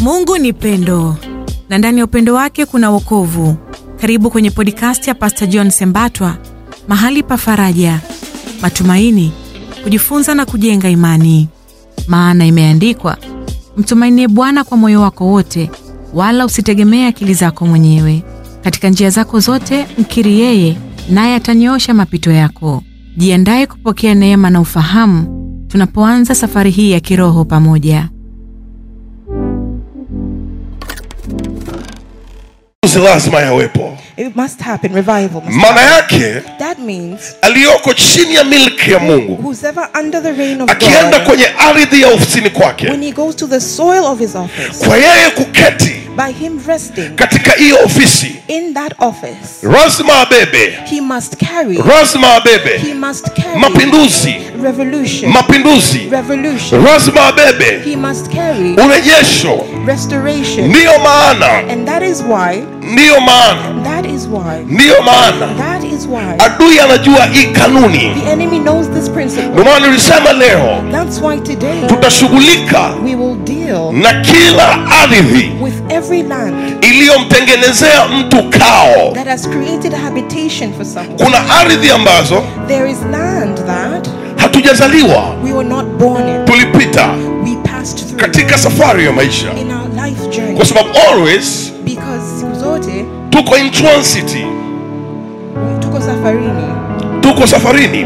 Mungu ni pendo na ndani ya upendo wake kuna wokovu. Karibu kwenye podcast ya Pastor John Sembatwa, mahali pa faraja, matumaini, kujifunza na kujenga imani. Maana imeandikwa, mtumainie Bwana kwa moyo wako wote, wala usitegemee akili zako mwenyewe. Katika njia zako zote mkiri yeye, naye atanyoosha mapito yako. Jiandaye kupokea neema na ufahamu tunapoanza safari hii ya kiroho pamoja. Uzi lazima yawepo. It must happen. Revival must Maana happen. yake That means aliyoko chini ya milki ya Mungu who's ever under the reign of akienda God, kwenye ardhi ya ofisini kwake, when he goes to the soil of his office, kwa yeye kuketi by him resting katika hiyo ofisi, in that office, lazima abebe, he must carry, lazima he abebe must carry mapinduzi, revolution, mapinduzi, revolution. lazima abebe He must carry urejesho. restoration. Ndiyo maana, And that is why, ndiyo maana, that is why, ndiyo maana that is why adui anajua hii kanuni. the enemy knows this principle. Ndio maana nilisema leo That's why today tutashughulika we will deal na kila ardhi with every land iliyomtengenezea mtu kao. that has created a habitation for someone. Kuna ardhi ambazo There is land that hatujazaliwa, we were not born in. tulipita We passed through katika safari ya maisha, in our life journey. kwa sababu always Because siku zote tuko in transit, tuko safarini tuko safarini,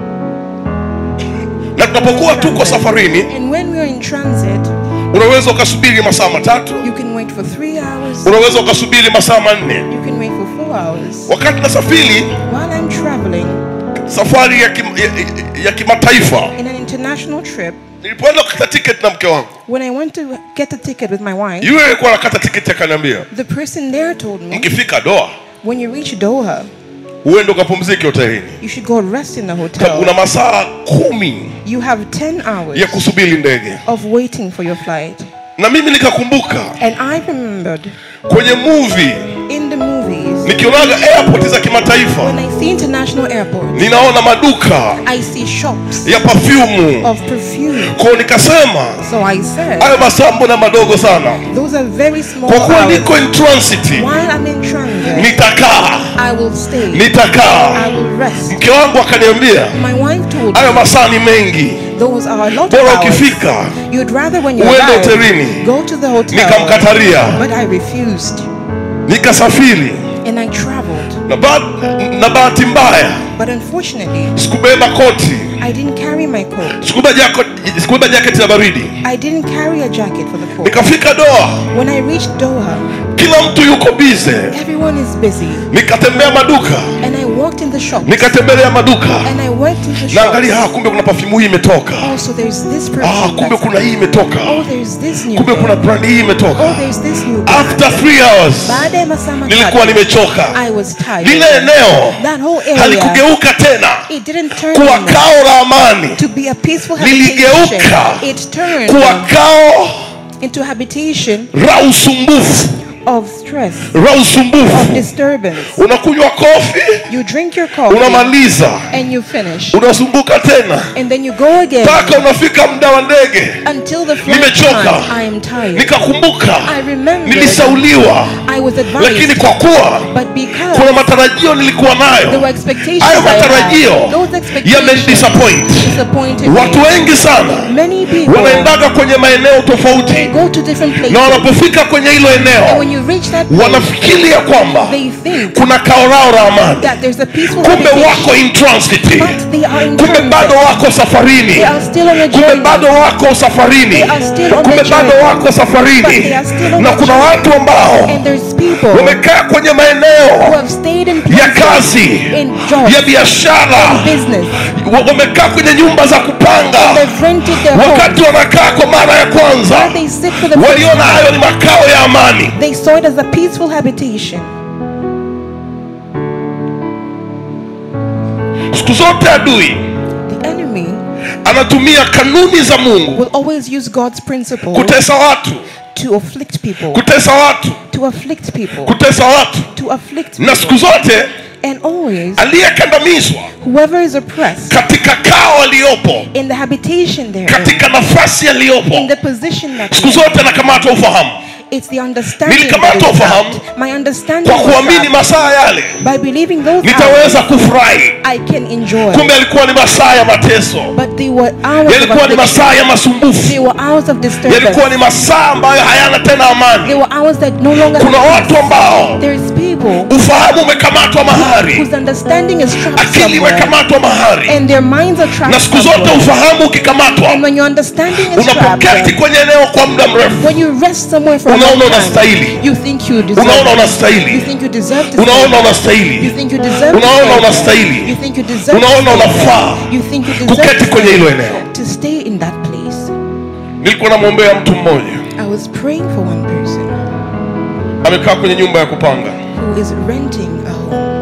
na tunapokuwa tuko safarini, and when we are in transit unaweza ukasubiri masaa matatu, you can wait for three hours unaweza ukasubiri masaa manne. you can wait for four hours Wakati nasafiri while I'm traveling safari ya, kim, ya, ya kimataifa, in an international trip nilipoenda kukata tiketi na mke wangu, when I went to get a ticket with my wife yule alikuwa anakata tiketi akaniambia, the person there told me mkifika Doha when you reach Doha uende ukapumzike hotelini, you should go rest in the Sababu hotel una masaa kumi you have 10 hours ya kusubiri ndege. of waiting for your flight Na mimi nikakumbuka and I remembered kwenye movie in the movies nikionaga airport za kimataifa, when I see international airports ninaona maduka I see shops ya perfume, of perfume kwa nikasema so I said hayo masaa mbona madogo sana. those are very small Kwa kuwa hours niko in transit, while I'm in transit nitakaa I will stay nitakaa. I will rest Mke wangu akaniambia my wife told hayo me masaa ni mengi, those are a lot of bora hours ukifika. you'd rather when you Uende arrive hotelini. go to the hotel Nikamkataria, but I refused nikasafiri and I traveled na, ba na bahati mbaya but unfortunately sikubeba koti, I didn't carry my coat sikubeba jako- sikubeba jaketi ya baridi. I didn't carry a jacket for the cold Nikafika Doha, when I reached Doha kila mtu yuko bize. everyone is busy Nikatembea maduka, and I walked in the shop nikatembelea maduka, and I went into the naangalia, ah, shop kumbe kuna perfume hii imetoka, oh so there's this ah, perfume kumbe that's kuna hii imetoka, oh there's this new kumbe kuna brand hii oh imetoka. there's this new brand. After three hours baada ya masaa nilikuwa matatu nimechoka. I was tired Lile eneo that whole area halikugeuka tena it didn't turn kuwa anymore kao la amani, to be a peaceful Liligeuka habitation it turned kuwa kao into a habitation la usumbufu, of stress la of usumbufu. disturbance Unakunywa kofi, you drink your coffee unamaliza, and you finish unazunguka tena and then you go again mpaka unafika muda wa ndege. until the flight Nimechoka. time I am tired Nikakumbuka I remember nilisauliwa, I was lakini advised kwa kuwa but because kuna matarajio nilikuwa there were nayo, expectations hayo I had, matarajio those expectations yamenidisappoint. disappointed Watu me wengi sana many people wanaendaga kwenye maeneo they tofauti, go to different places na wanapofika kwenye hilo and eneo when you reach that place wanafikiria kwamba they think kuna kao lao la amani, that there's a peaceful kumbe habitation, wako in transit, but they are in kumbe transit. bado wako safarini, They are still on a kumbe journey. bado wako safarini, They are still on kumbe the bado journey. wako But safarini, they are still on na the kuna journey. watu ambao And there's people wamekaa kwenye who maeneo have stayed in ya places, kazi in jobs, ya biashara, business. wa- wamekaa kwenye nyumba za kupanga, They've rented their home. wakati wanakaa kwa mara ya kwanza Where they sit for the first waliona hayo time. ni makao ya amani. They saw it as a peaceful habitation. Siku zote adui The enemy anatumia kanuni za Mungu will always use God's principle kutesa watu, to afflict people, kutesa watu, to afflict people, kutesa watu, to afflict na siku people. zote And always, aliyekandamizwa whoever is oppressed katika kao aliyopo, in the habitation there, katika nafasi in aliyopo, the position that siku they're in, zote anakamata ufahamu. It's the understanding. Nilikamata that is ufahamu trapped. My understanding kwa was kuamini trapped. masaa yale by believing those hours, nitaweza kufurahi I can enjoy. kumbe alikuwa ni masaa ya mateso But they were hours of yalikuwa ni affliction. masaa ya masumbufu They were hours of disturbance. yalikuwa ni masaa ambayo hayana tena They amani were hours that no longer kuna have watu ambao There is people ufahamu umekamatwa mahari whose understanding is trapped akili somewhere, imekamatwa mahari and their minds are trapped na siku zote somewhere. ufahamu ukikamatwa And when your understanding is trapped, unapoketi kwenye eneo kwa muda mrefu when you rest somewhere for a Unaona long time, unastahili. you think you deserve. unaona it. You unastahili think you deserve to unaona stay. You unastahili think you deserve. to unaona stay. unastahili You think you deserve. unaona to stay. unafaa You think you deserve kuketi to kwenye stay. hilo eneo to stay in that place. nilikuwa namwombea mtu mmoja I was praying for one person amekaa kwenye nyumba ya kupanga who is renting a home,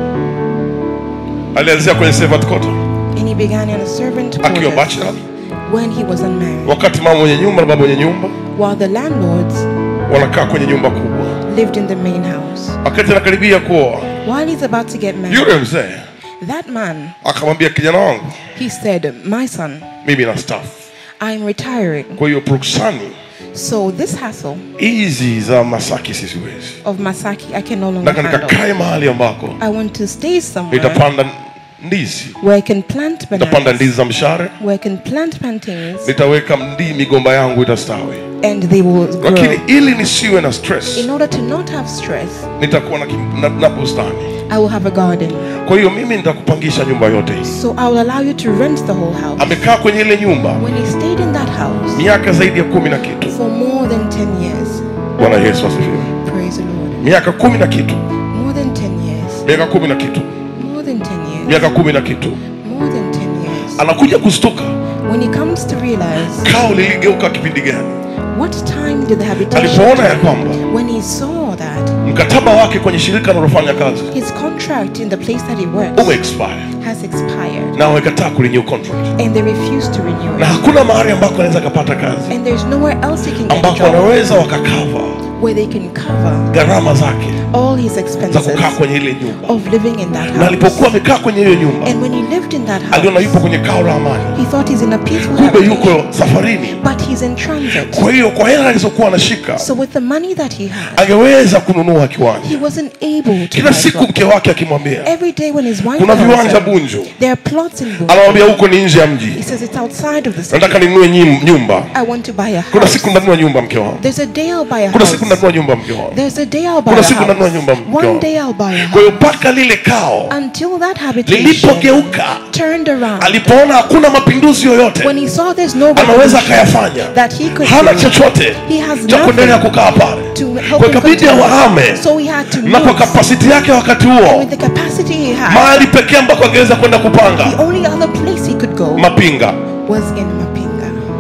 alianzia kwenye servant quarter and he began in a servant akiwa quarters bachelor when he was unmarried, wakati mama mwenye nyumba na baba mwenye nyumba while the landlords wanakaa kwenye nyumba kubwa lived in the main house. wakati anakaribia kuoa While he's about to get married, yule mzee that man akamwambia kijana wangu he said, "My son, mimi na staff I'm retiring, kwa hiyo proksani so this hassle hizi za masaki sisiwezi of Masaki I can no longer nataka handle. nikakae mahali ambako I want to stay somewhere nitapanda ndizi where I can plant nitapanda bananas, ndizi za mshare where I can plant plantains, nitaweka mdi migomba yangu itastawi and they will grow." lakini ili nisiwe na stress In order to not have stress, nitakuwa na, kim- na, na bustani I will have a garden. kwa hiyo mimi nitakupangisha nyumba yote hii So I will allow you to rent the whole house. amekaa kwenye ile nyumba When he stayed in that house miaka zaidi ya kumi na kitu for more than 10 years, bwana yesu asifiwe praise the Lord, miaka kumi na kitu more than 10 years, miaka kumi na kitu more than 10 years, miaka kumi na kitu more than 10 years, anakuja kustuka when he comes to realize kao liligeuka kipindi gani what time did the habitation alipoona ya kwamba when he saw that mkataba wake kwenye shirika analofanya kazi his contract in the place that he works ume expire has expired na wamekataa kurenew contract and they refuse to renew na it hakuna mahali ambako anaweza akapata kazi and there's nowhere else he can get a ambako job wanaweza wakakava where they can cover gharama zake all his za expenses kukaa kwenye ile nyumba of living in that na house alipokuwa amekaa kwenye hiyo nyumba and when he lived in that aliona house yupo kwenye kao la amani he thought he's in a peaceful kumbe habitation, yuko safarini but he's in transit kwa hiyo kwa hela alizokuwa anashika so with the money that he had angeweza kununua kiwanja he wasn't able to kila buy siku property. mke wake akimwambia every day when his wife kuna calls viwanja him, bunju there are plots in Bunju. anamwambia huko ni nje ya he mji says it's outside of the city nataka ninunue nyim- nyumba I want to buy a kuna house siku nanunua nyumba mke wangu there's a day I'll buy a kuna house siku nanunua nyumba mke wangu there's a day I'll buy Kuna a siku nanunua house nyumba mke one wangu. day I'll buy a kwa hiyo house mpaka lile kao until that habitation lilipogeuka turned around alipoona hakuna mapinduzi yoyote when he saw there's no anaweza revolution akayafanya that he could hana do chochote he has cha kuendelea nothing kukaa pale to help kwa him ikabidi continue. awahame so he had to na kwa move kapasiti yake wakati huo with the capacity he had mahali pekee ambako angeweza kwenda kupanga the only other place he could go mapinga was in Mapinga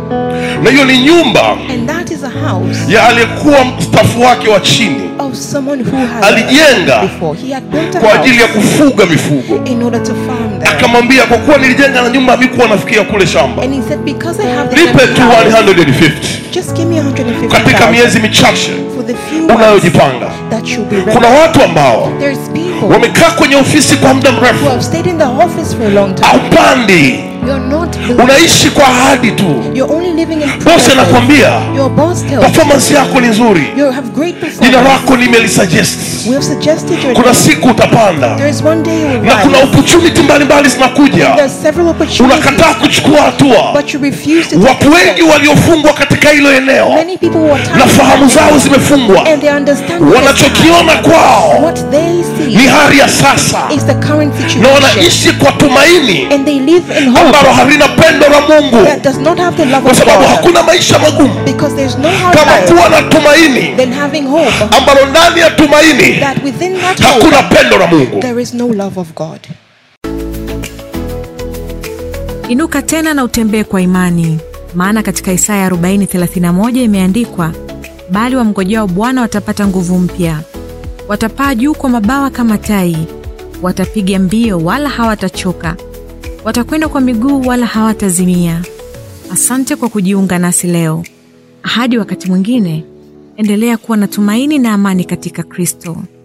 na hiyo ni nyumba and that is a house ya aliyekuwa mstafu wake wa chini of someone who had Alijenga before he had built a kwa ajili ya house kufuga mifugo in order to farm there akamwambia kwa kuwa nilijenga na nyumba amikuwa nafikia kule shamba and he said because I have this nipe empty tu house, 150 just give me katika 150,000 miezi michache for the few months unayojipanga that should be ready kuna watu ambao there's people wamekaa kwenye ofisi kwa muda who mrefu have stayed in the office for a long time haupandi you're not building. unaishi kwa ahadi tu you're only living in bosi promises. anakwambia your boss tells you performance yako ni nzuri you have great jina performance lako nimelisuggest we have suggested your kuna name. siku utapanda there is one day you will na kuna rise opportunity mbalimbali zinakuja there's several opportunities unakataa kuchukua hatua but you refuse to take watu wengi steps. waliofungwa katika hilo eneo many people who are na tired fahamu zao zimefungwa and they understand what is wanachokiona kwao what they ni see hali ya sasa is the current na situation wanaishi kwa tumaini and they live in ambalo hope halina pendo la mungu that does not have the love kwa of sababu God hakuna maisha magumu because there's no hard kama life kuwa na tumaini than having hope ambalo ndani ya tumaini that within that hakuna hope pendo la mungu there is no love of God Inuka tena na utembee kwa imani, maana katika Isaya 40:31 imeandikwa, bali wamngojao Bwana watapata nguvu mpya, watapaa juu kwa mabawa kama tai, watapiga mbio wala hawatachoka, watakwenda kwa miguu wala hawatazimia. Asante kwa kujiunga nasi leo. Hadi wakati mwingine, endelea kuwa na tumaini na amani katika Kristo.